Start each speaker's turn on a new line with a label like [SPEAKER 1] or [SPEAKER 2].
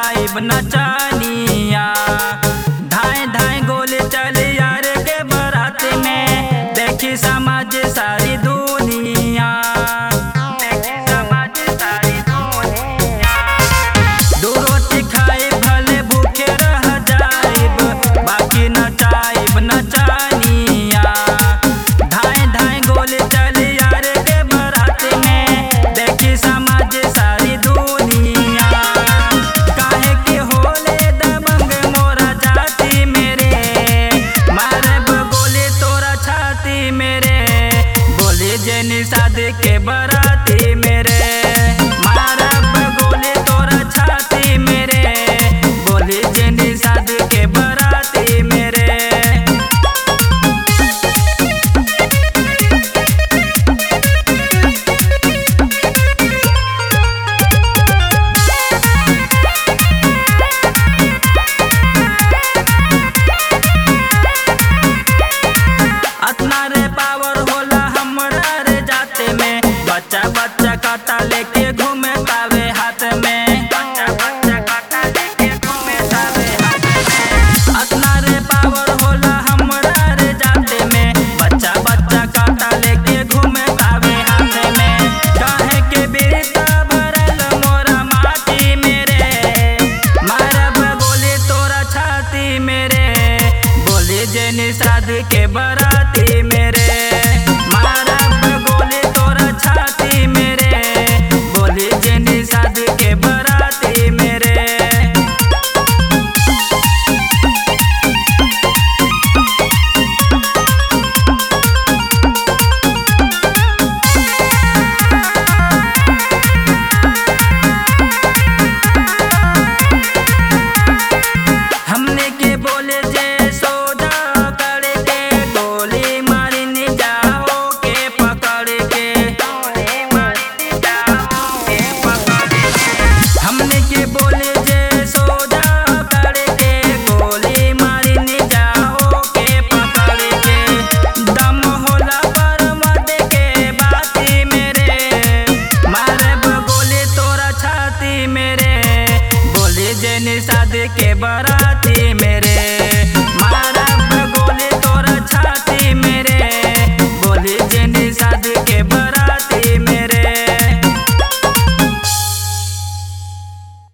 [SPEAKER 1] नचाइब नचानिया धाए धाए गोले चले यार के बारात में देखी समाज सारी दुनिया देखी समाज सारी दुनिया दू रोटी खाए भले भूखे रह जाइब बाकी नचाइब नचानिया धाए धाए गोले चले यार के बारात में देखी समाज सारी दुनिया काहे के होले दबंग मोरा जाति मेरे मारब गोले तोरा छाती मेरे बोले जे निषाद के बराती मेरे मारब गोले तोरा छाती मेरे बोले जे निषाद के बराती मेरे अतना रे पावर होला हमरा रे जाते में बच्चा बच्चा काटा लेके घूमे तावे हाथ में बच्चा बच्चा काटा लेके घूमे तावे हाथ में अतना रे पावर होला हमरा रे जाते में बच्चा बच्चा काटा लेके घूमे तावे हाथ में काहे के बेटा भरल मोरा माटी मेरे मारब गोली तोरा छाती मेरे बोले जे निषाद के बराती मेरे मारब गोली तोरा छाती मेरे बोले जे निषाद के बराती मेरे हमने के बोले जे सौदा करके गोली मारने जाओ के पकड़ के गोली मारने जाओ के पकड़ के हमने के बोले जे सौदा करके गोली मारने जाओ के पकड़ के दम होला पर मत के बाती मेरे मारब गोली तोरा छाती मेरे बोले जे निषाद के बराती मेरे